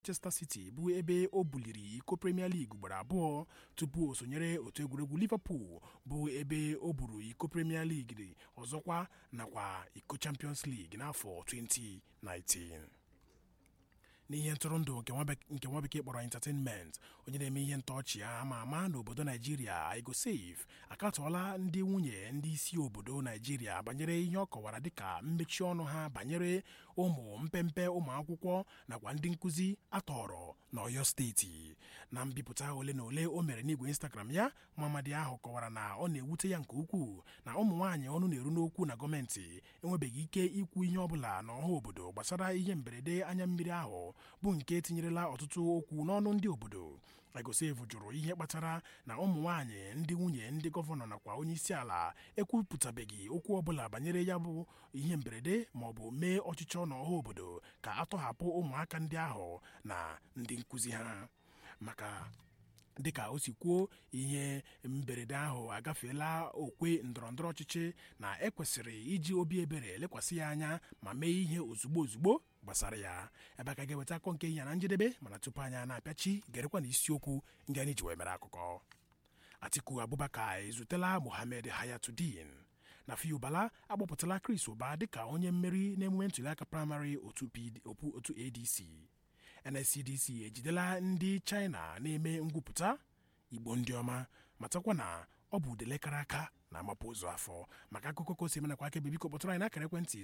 Manchester City bụ ebe o buliri iko Premier League ugboro abụọ tupu o sonyere otu egwuregwu Liverpool bụ ebe o buru iko Premier League ọzọkwa nakwa iko Champions League n'afọ 2019 n'ihe ntụrụndụ nke nwa bekee kpọrọ entertainment onye na-eme ihe ntọọchị ya ama ama n'obodo naijiria igosave akatọọla ndị nwunye ndị isi obodo naijiria banyere ihe ọ kọwara dịka mmechi ọnụ ha banyere ụmụ mpempe ụmụ akwụkwọ nakwa ndị nkụzi atọrọ n'ọyọ steeti na mbipụta ole na ole o mere n'igwe instagram ya mamadi ahụ kọwara na ọ na-ewute ya nke ukwuu na ụmụ nwaanyị ọnụ na-eru n'okwu na gọọmenti enwebeghị ike ikwu ihe ọbụla n'ọha obodo gbasara ihe mberede anya mmiri ahụ bụ nke tinyerela ọtụtụ okwu n'ọnụ ndị obodo Egosevu jụrụ ihe kpatara na ụmụ nwaanyị ndị nwunye ndị gọvanọ nakwa onye isi ala ekwupụtabeghị okwu ọbụla banyere ya bụ ihe mberede ma ọ bụ mee ọchịchọ n'ọha obodo ka atọhapụ ụmụaka ndị ahụ na ndị nkụzi ha maka dịka o si kwuo ihe mberede ahụ agafeela okwe ndọrọndọrọ ọchịchị na ekwesịrị iji obi ebere lekwasị ya anya ma mee ihe ozugbo ozugbo gbasara ya ebe aka ga-eweta akọ nke ya na njedebe mana tupu anya na-apịachi gerekwa na isiokwu ndị anyị ji wee mere akụkọ Atiku Abubakar ezutela Mohammed Hayatuddin na Fiubala agbapụtala Chris Ụba dịka onye mmeri n'emume ntụliaka praịmarị otu ADC NSCDC ejidela ndị China na-eme ngwupụta Igbo ndị ọma matakwa na ọ bụ udelekara aka na-amapụ ụzọ afọ maka akụkọ ka o si menakwa aka biko kpọtụrụ anyị n'akara ekwentị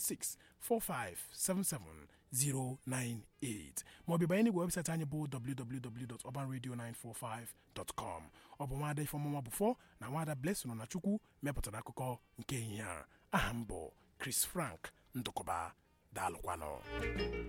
09164577098 maọbụ banye n'igwe webụsaịtị anyị bụ www.urbanradio945.com ọ bụ nwaada Ifeọmụma Bụfọ na nwaada Blessing na Chukwu mepụtara akụkọ nke ehihie a aha m bụ Chris Frank Ndụkọba daalụkwanụ